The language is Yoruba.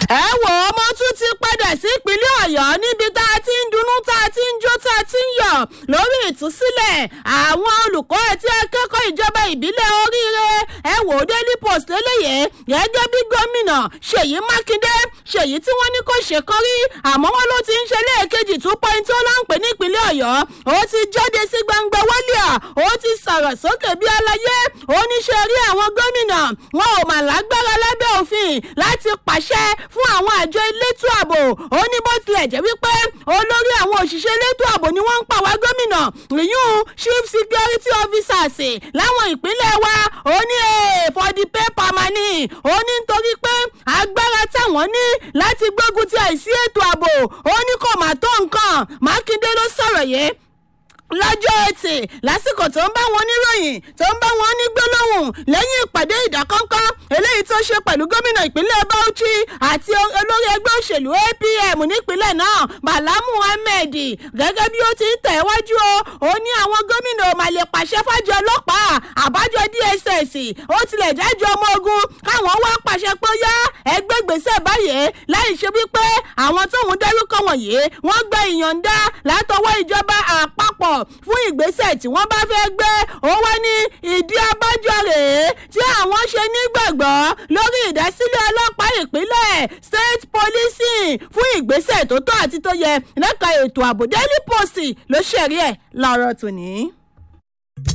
ẹ wò ó mo tún ti padà sí ìpínlẹ̀ ọ̀yọ́ níbi tá a ti ń dunnú tá a ti ń jó tá a ti ń yọ̀ lórí ìtúsílẹ̀ àwọn olùkọ́ àti akẹ́kọ̀ọ́ ìjọba ìbílẹ̀ oríire ẹ wò ó daily post lélẹ́yẹ gẹ́gẹ́ bí gómìnà ṣèyí mákindé ṣèyí tí wọ́n ní kò ṣe kán rí àmọ́ wọn ló ti ń ṣe lẹ́ẹ̀kejì two point ó láǹpẹ́ ní ìpínlẹ̀ ọ̀yọ́ ó ti jáde sí gbangba wálíà ó ti sọ̀rọ̀ sókè bí aláyé ó ní ṣe rí àwọn gómìnà wọn ò mà lágbára lábẹ́ òfin láti pàṣẹ fún àwọn àjọ elétò ààbò ó ní bó tilẹ̀ jẹ́ wípé olórí àwọn òṣìṣẹ́ elétò ààbò ni wọ́n ń pa wá gómìnà ìyún chief security officers láwọn ìpínlẹ̀ wa ó ní for the paper money ó ní nítorí pé agbára táwọn ní láti gbógun ti àìsí ètò ààbò ó ní kò má tó nǹkan mákindé ló sọ̀rọ̀ yìí lọ́jọ́ etí lásìkò tó ń bá wọn níròyìn tó ń bá wọn ní gbólóhùn lẹ́yìn ìpàdé ìdákọ́ńkọ́ eléyìí tó ṣe pẹ̀lú gómìnà ìpínlẹ̀ bauchi àti olórí ẹgbẹ́ òṣèlú apm nípínlẹ̀ náà bala muhammed gẹ́gẹ́ bí ó ti ń tẹ̀wájú o ó ní àwọn gómìnà ò máa lè pàṣẹ fájọ ọlọ́pàá àbájọ dss ó tilẹ̀ jájọ ọmọ ogun káwọn wá pàṣẹ pé ó yá ẹgbẹ́ gbèsè báyìí láì ṣe wípé àwọn tóun dárúkọ wọ̀nyí wọ́n gba ìyọ̀ǹda látọwọ́ ìjọba àpapọ̀ fún ìgbésẹ̀ tí wọ́n bá fẹ́ gbé ó wá ní ìdí abájọ rèé tí àwọn ṣe nígbàgbọ́ lórí ìdásílẹ̀ ọlọ́pàá ìpínlẹ̀ state policing fún ìgbésẹ̀ tó tọ́ àti tó yẹ lẹ́ka ètò ààbò daily post ló ṣẹ̀rí ẹ̀ láàárọ̀ tòní.